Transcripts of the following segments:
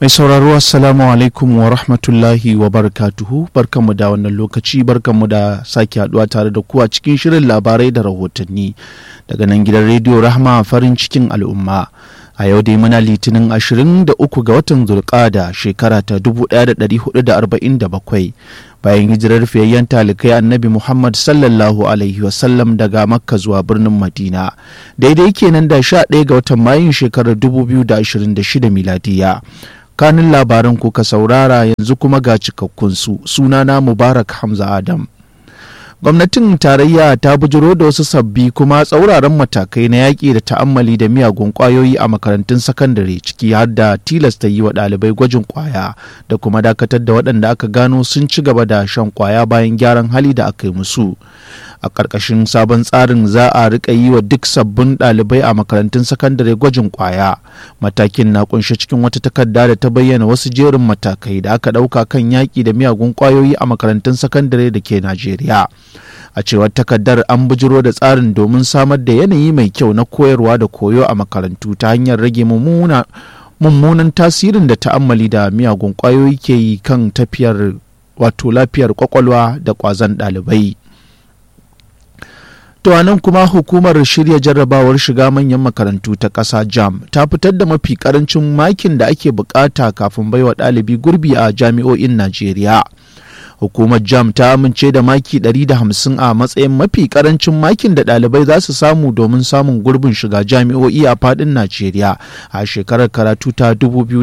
Mai sauraro Assalamu alaikum wa rahmatullahi wa barakatuhu barkanmu da wannan lokaci barkanmu da sake haduwa tare da ku a cikin shirin labarai da rahotanni daga nan gidan rediyo Rahma farin cikin al'umma. A yau dai muna litinin 23 ga watan Zulqada shekara ta 1447 bayan hijirar fiyayyen talikai annabi Muhammad sallallahu alaihi wasallam daga Makka zuwa birnin Madina. Daidai kenan da 11 ga watan Mayun shekarar 2026 miladiya. kanin labaran kuka saurara yanzu kuma ga cikakkunsu sunana mubarak hamza adam gwamnatin tarayya ta bujiro da wasu sabbi kuma tsauraran matakai na yaƙi da ta'ammali da miyagun ƙwayoyi a makarantun sakandare ciki har da tilasta yi wa ɗalibai gwajin ƙwaya da kuma dakatar da waɗanda aka gano sun ci gaba da shan ƙwaya bayan gyaran hali da aka yi musu a ƙarƙashin sabon tsarin za a riƙa yi wa duk sabbin ɗalibai a makarantun sakandare gwajin ƙwaya matakin na kunshe cikin wata takarda da ta bayyana wasu jerin matakai da aka ɗauka kan yaƙi da miyagun ƙwayoyi a makarantun sakandare da ke najeriya a cewar takardar an bujiro da tsarin domin samar da yanayi mai kyau na koyarwa da koyo a makarantu ta hanyar rage mummuna mummunan tasirin da ta'ammali da miyagun ƙwayoyi ke yi kan tafiyar wato lafiyar kwakwalwa da ƙwazon ɗalibai To nan kuma hukumar shirya jarrabawar shiga manyan makarantu ta ƙasa jam ta fitar da mafi ƙarancin makin da ake bukata kafin baiwa ɗalibi gurbi a jami'o'in Najeriya. Hukumar jam ta amince da maki 150 a matsayin mafi ƙarancin makin da ɗalibai za su samu domin samun gurbin shiga jami'o'i a faɗin Najeriya a shekarar karatu ta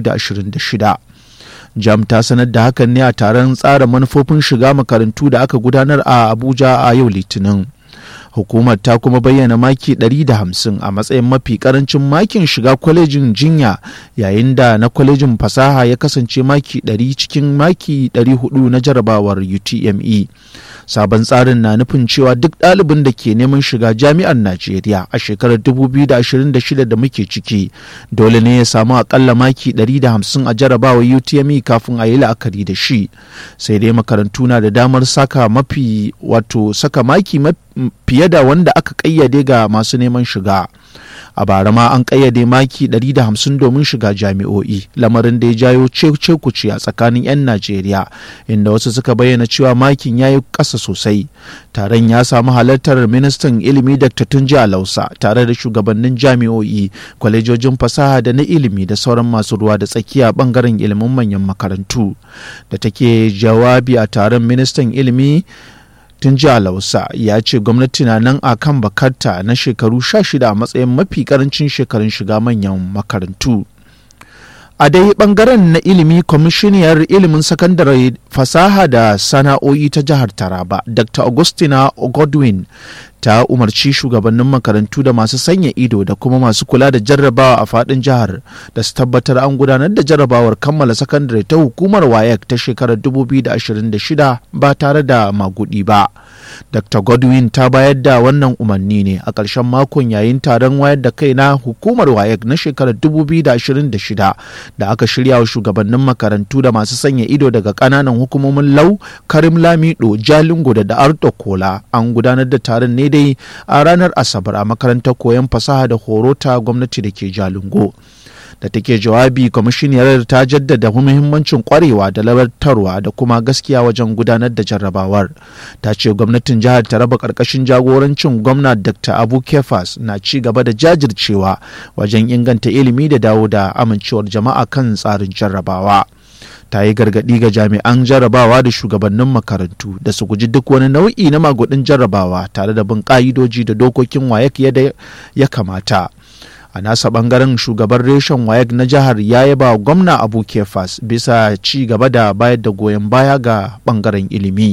2026. jam ta sanar da hakan ne a taron tsara manufofin shiga makarantu da aka gudanar a abuja a yau litinin hukumar ta kuma bayyana maki 150 a matsayin mafi karancin makin shiga kwalejin jinya yayin da na kwalejin fasaha ya kasance maki 100 cikin maki 400 na jarabawar utme sabon tsarin na nufin cewa duk ɗalibin da ke neman shiga jami'ar najeriya a shekarar 2026 da muke ciki dole ne ya samu akalla maki 150 a jarabawar utme kafin a yi la'akari da shi sai dai makarantu na da damar saka mafi wato saka maki fiye da wanda aka kayyade ga masu neman shiga a bara ma an kayyade maki 150 domin shiga jami'o'i lamarin da ya jayo cekuce a tsakanin 'yan najeriya inda wasu suka bayyana cewa makin ya yi ƙasa sosai taron ya samu halartar ministan ilimi dr tunji alausa tare da shugabannin jami'o'i kwalejojin fasaha da na ilimi da sauran masu ruwa da tsakiya bangaren ilimin manyan makarantu da take jawabi a taron ministan ilimi tun jiya lausa ya ce gwamnati na nan a kan bakarta na shekaru 16 a matsayin mafi karancin shekarun shiga manyan makarantu a dai bangaren na ilimi kwamishiniyar ilimin sakandare fasaha da sana'o'i ta jihar taraba dr augustina godwin ta umarci shugabannin makarantu da masu sanya ido da kuma masu kula da jarrabawa a fadin jihar da su tabbatar an gudanar da jarrabawar kammala sakandare ta hukumar wayek ta shekarar 2026 ba tare da magudi ba dr godwin ta bayar da wannan umarni ne a ƙarshen makon yayin taron wayar da kai na hukumar wayek na shekarar 2026 da aka shirya wa shugabannin makarantu da masu sanya ido daga ƙananan hukumomin lau karim lamido jalingo da da'arto kola an gudanar da taron ne dai a ranar asabar a makarantar koyon fasaha da horo ta gwamnati da ke jalingo da take jawabi kwamishiniyar ta jaddada muhimmancin kwarewa da labartarwa da kuma gaskiya wajen gudanar da jarrabawar ta ce gwamnatin jihar ta raba karkashin jagorancin gwamna dr abu kefas na ci gaba da jajircewa wajen inganta ilimi da dawo da amincewar jama'a kan tsarin jarrabawa ta yi gargaɗi ga jami'an jarrabawa da shugabannin makarantu da su guji duk wani nau'i na magudin jarrabawa tare da bin ƙa'idoji da dokokin wayek yadda ya kamata a nasa bangaren shugaban reshen wayek na jihar ya yaba gwamna abu kefas bisa ci gaba da bayar da goyon baya ga bangaren ilimi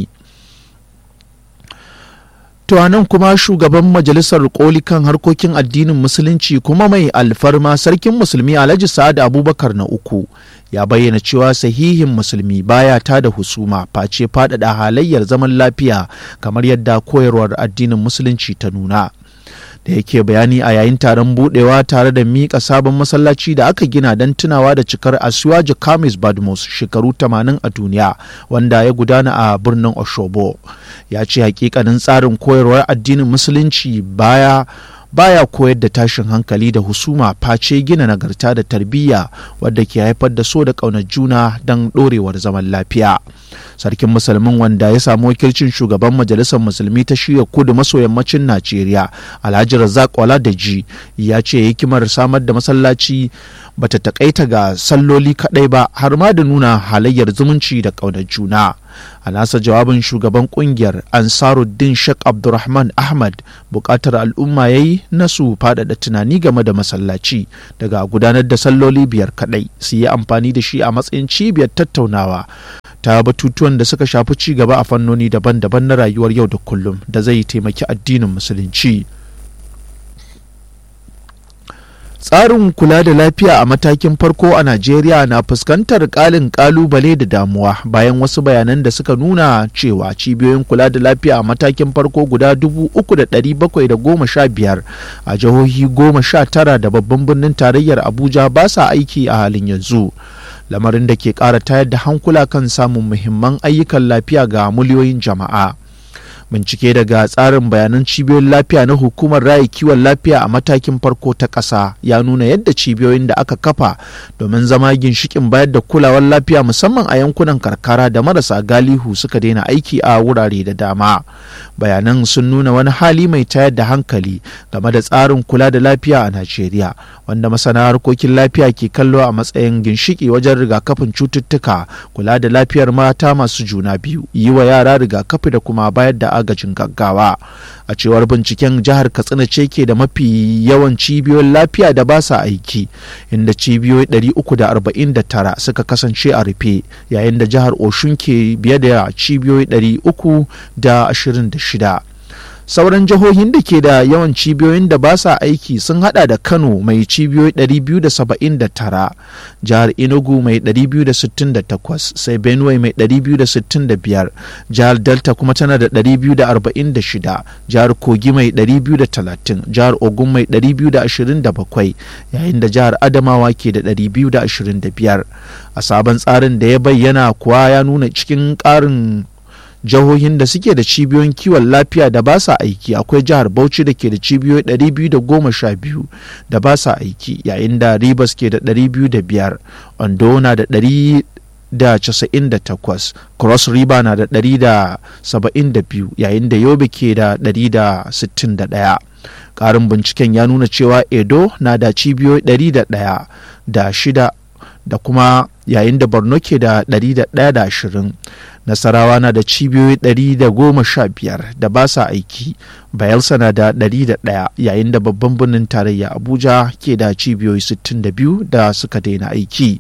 To nan kuma shugaban majalisar koli kan harkokin addinin musulunci kuma mai alfarma sarkin musulmi Alhaji Sa'ad Abubakar na uku ya bayyana cewa sahihin musulmi baya ta da husuma face faɗaɗa halayyar zaman lafiya kamar yadda koyarwar addinin musulunci ta nuna. da yake bayani a yayin taron budewa tare da miƙa sabon masallaci da aka gina don tunawa da cikar asuwaji kamis badmus shekaru 80 a duniya wanda ya gudana a birnin oshobo ya ce hakikanin tsarin koyarwar addinin musulunci baya baya koyar da tashin hankali da husuma face gina nagarta da tarbiyya wadda ke haifar da so da ƙaunar juna don ɗorewar zaman lafiya sarkin musulmin wanda ya samu wakilcin shugaban majalisar musulmi ta shirya kudu maso yammacin najeriya alhaji razak ji ya ce hikimar samar da masallaci bata takaita ga salloli kadai ba har ma da nuna halayyar zumunci da ƙaunar juna a nasa jawabin shugaban kungiyar ansaruddin sheikh abdulrahman ahmad bukatar al'umma ya yi na su faɗaɗa tunani game da masallaci daga gudanar da salloli biyar kadai su yi amfani da shi a matsayin cibiyar tattaunawa ta batutuwan da suka shafi ci gaba a fannoni daban-daban na rayuwar yau da kullum da zai taimaki addinin musulunci. tsarin kula da lafiya a matakin farko a najeriya na fuskantar kalin kalubale da damuwa bayan wasu bayanan da suka nuna cewa cibiyoyin kula da lafiya a matakin farko guda 3,715 a jihohi 19 da babban birnin tarayyar abuja ba sa aiki a halin yanzu lamarin da ke ƙara tayar da hankula kan samun muhimman ayyukan lafiya ga miliyoyin jama'a. bincike daga tsarin bayanan cibiyoyin lafiya na hukumar raya kiwon lafiya a matakin farko ta ƙasa ya nuna yadda cibiyoyin da aka kafa domin zama ginshikin bayar da kulawar lafiya musamman a yankunan karkara da marasa galihu suka daina aiki a wurare da dama bayanan sun nuna wani hali mai tayar da hankali game da tsarin kula da lafiya a najeriya wanda masana harkokin lafiya ke kallo a matsayin ginshiki wajen rigakafin cututtuka kula da lafiyar mata masu juna biyu yi wa yara rigakafi da kuma bayar da agajin gaggawa a cewar binciken jihar katsina ce ke da mafi yawan cibiyoyin lafiya da ba sa aiki inda cibiyoyi 349 suka kasance a rufe yayin da jihar oshun ke biye da cibiyoyi 326 sauran jihohin da ke da yawan cibiyoyin da ba sa aiki sun hada da kano mai cibiyoyi 279 jihar enugu mai 268 sai benue mai 265 jihar delta kuma tana da 246 jihar kogi mai 230 jihar ogun mai 227 yayin da jihar adamawa ke da 225 a sabon tsarin da ya bayyana kuwa ya nuna cikin ƙarin jihohin da suke da cibiyoyin kiwon lafiya da ba sa aiki akwai jihar bauchi da ke da cibiyoyi 212 da ba sa aiki yayin da ribas ke da 205 ondo na da da 98 cross river na da 172 yayin da yobe ke da 161 ƙarin binciken ya nuna cewa edo na da cibiyoyi 101 da shida da kuma yayin da borno ke da 120 nasarawa na da cibiyoyi 115 da ba sa aiki bayelsa na da 101 yayin da babban birnin tarayya abuja ke da cibiyoyi 62 da suka daina aiki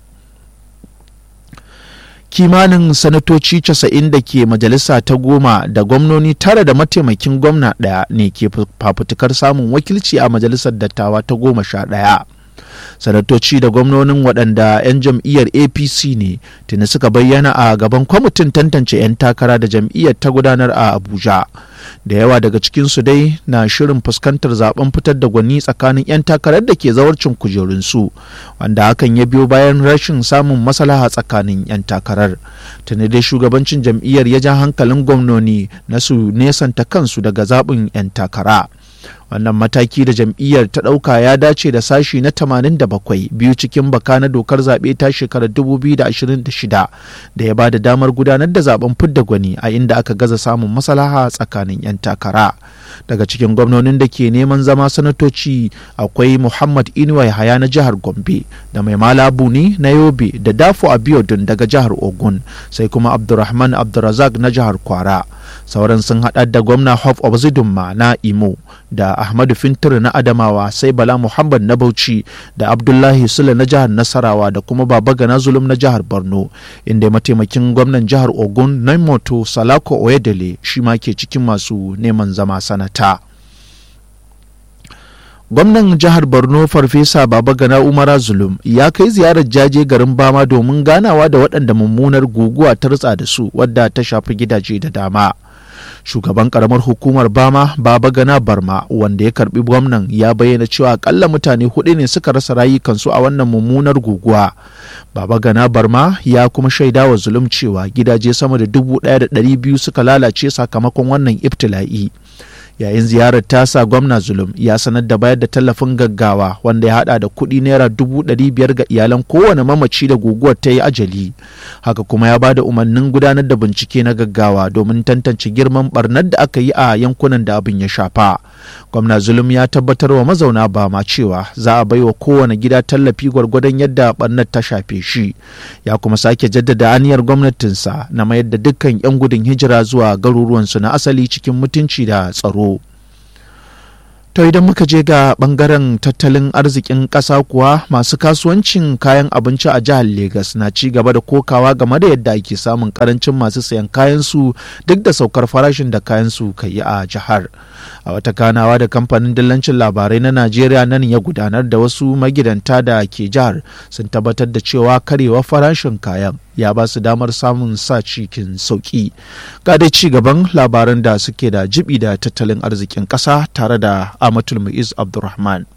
kimanin sanatoci 90 da ke majalisa ta goma da gwamnoni tara da mataimakin gwamna ɗaya ne ke fafutukar samun wakilci a majalisar dattawa ta goma sha ɗaya sanatoci da gwamnonin waɗanda 'yan jam'iyyar apc ne tuni suka bayyana a gaban kwamitin tantance 'yan takara da jam'iyyar ta gudanar a abuja da yawa daga cikinsu dai na shirin fuskantar zaben fitar da gwani tsakanin 'yan takarar da ke zawarcin kujerunsu wanda hakan ya biyo bayan rashin samun maslaha tsakanin 'yan takarar tuni dai shugabancin jam'iyyar ya ja hankalin gwamnoni na su nesanta kansu daga zaɓin 'yan takara wannan mataki da jam'iyyar ta ɗauka ya dace da sashi na 87 biyu cikin baka na dokar zaɓe ta shekarar 2026 da ya ba da damar gudanar da zaben fidda gwani a inda aka gaza samun maslaha tsakanin 'yan takara daga cikin gwamnonin da ke neman zama sanatoci akwai muhammad inuwa haya na jihar gombe da mai malabu ne na yobe da dafo abiodun daga jihar ogun sai kuma abdurrahman abdurrazak na jihar kwara sauran sun haɗa da gwamna hof of zidumma na imo da ahmadu fintir na adamawa sai bala muhammad na bauchi da abdullahi sule na jihar nasarawa da kuma baba gana zulum na jihar borno inda mataimakin gwamnan jihar ogun naimoto salako oyedele shi ma ke cikin masu neman zama sanata gwamnan jihar borno farfesa baba gana umara zulum ya kai ziyarar jaje garin bama domin ganawa da waɗanda mummunar guguwa ta rutsa da su wadda ta shafi gidaje da dama shugaban karamar hukumar bama baba gana barma wanda ya karbi gwamnan ya bayyana cewa akalla mutane hudu ne suka rasa rayukansu a wannan mummunar guguwa baba gana barma ya kuma shaida wa zulum cewa gidaje sama da dubu ɗaya da ɗari biyu suka lalace sakamakon wannan ibtila'i yayin ziyarar tasa gwamna zulum ya sanar da bayar da tallafin gaggawa wanda ya hada da kuɗi naira dubu ɗari biyar ga iyalan kowane mamaci da guguwar ta yi ajali haka kuma ya ba da umarnin gudanar da bincike na gaggawa domin tantance girman barnar da aka yi a yankunan da abin ya shafa gwamna zulum ya tabbatar wa mazauna bama cewa za a baiwa kowane gida tallafi gwargwadon yadda barnar ta shafe shi ya kuma sake jaddada aniyar gwamnatinsa na mayar da dukkan 'yan gudun hijira zuwa garuruwansu na asali cikin mutunci da tsaro To idan muka je ga bangaren tattalin arzikin ƙasa kuwa masu kasuwancin kayan abinci a jihar Legas na ci gaba da kokawa game da yadda ake samun karancin masu sayan kayansu duk da saukar farashin da kayansu ka yi a jihar. A wata kanawa da kamfanin dillancin labarai na Najeriya nan ya gudanar da wasu magidanta da ke jihar sun tabbatar da cewa karewa farashin kayan ya ba su damar samun sa cikin sauki. Ga dai ci gaban labaran da suke da jibi da tattalin arzikin ƙasa tare da Amatul Mu'iz Abdulrahman.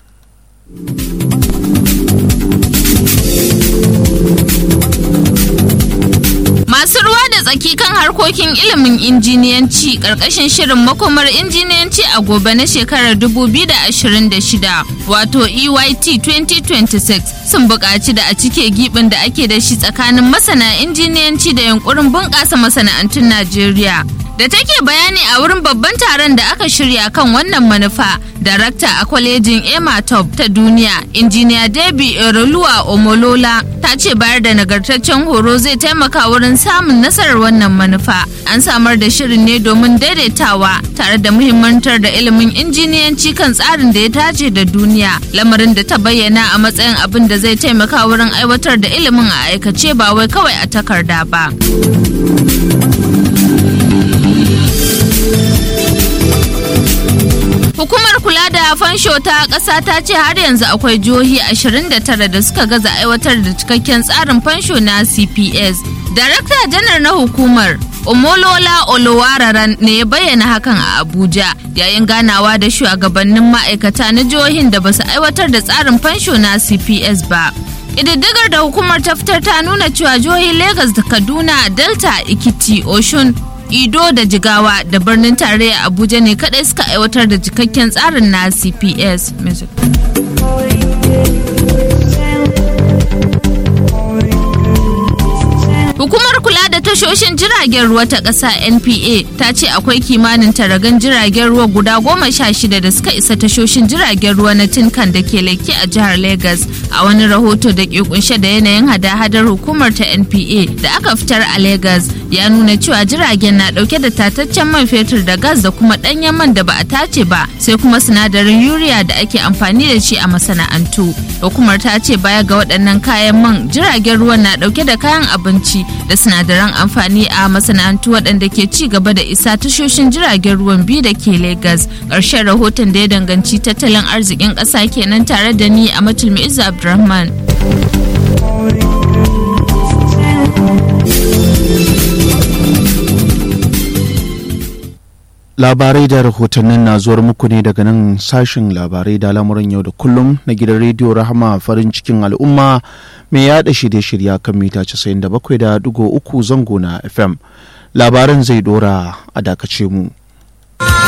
Masu ruwa da tsaki kan harkokin ilimin injiniyanci ƙarƙashin shirin makomar injiniyanci a gobe na shekarar 2026 wato EYT 2026 sun buƙaci da a cike gibin da ake da shi tsakanin masana injiniyanci da yunkurin bunƙasa masana'antun Najeriya. da take bayani a wurin babban taron da aka shirya kan wannan manufa darakta a kwalejin ematop ta duniya injiniya debi eroluwa omolola ta ce bayar da nagartaccen horo zai taimaka wurin samun nasarar wannan manufa an samar da shirin ne domin daidaitawa tare da muhimmantar da ilimin injiniyanci kan tsarin da ya dace da duniya lamarin da ta bayyana a matsayin abin da zai taimaka wurin aiwatar da ilimin a aikace ba wai kawai a takarda ba. Hukumar kula da fansho ta ƙasa ta ce har yanzu akwai jihohi 29 da suka gaza aiwatar da cikakken tsarin fansho na CPS. Darakta janar na hukumar Omolola Olowararan ne ya bayyana hakan a Abuja yayin ganawa da shugabannin ma'aikata na jihohin da basu aiwatar da tsarin fansho na CPS ba. Ƙididdigar da hukumar ta fitar ta nuna cewa jihohin Legas da Kaduna, Delta, Ikiti, Oshun, Ido da Jigawa da birnin tarayya Abuja ne kadai suka aiwatar da cikakken tsarin na CPS. Hukumar kula da tashoshin jiragen ruwa ta ƙasa NPA ta ce akwai kimanin taragan jiragen ruwa guda goma sha shida da suka isa tashoshin jiragen ruwa na Tinkan da ke leke a jihar Legas a wani rahoto da ke kunshe da yanayin hada-hadar hukumar ta NPA da aka fitar a Legas ya nuna cewa jiragen na dauke da tataccen man fetur da gas da kuma ɗanyen man da ba a tace ba sai kuma sinadarin yuriya da ake amfani da shi a masana'antu. Hukumar ta ce baya ga waɗannan kayan man jiragen ruwan na dauke da kayan abinci da sinadaran amfani a masana'antu waɗanda ke ci gaba da isa tashoshin jiragen ruwan biyu da ke Legas. Ƙarshen rahoton da ya danganci tattalin arzikin ƙasa kenan tare da ni a Matulmi Izza Abdulrahman. labarai da rahotannin na zuwar muku ne daga nan sashen labarai da lamuran yau da kullum na gidan rediyo rahama farin cikin al'umma mai yada shirye-shirya kan mita 97.3 zango na fm labaran zai dora a dakace mu.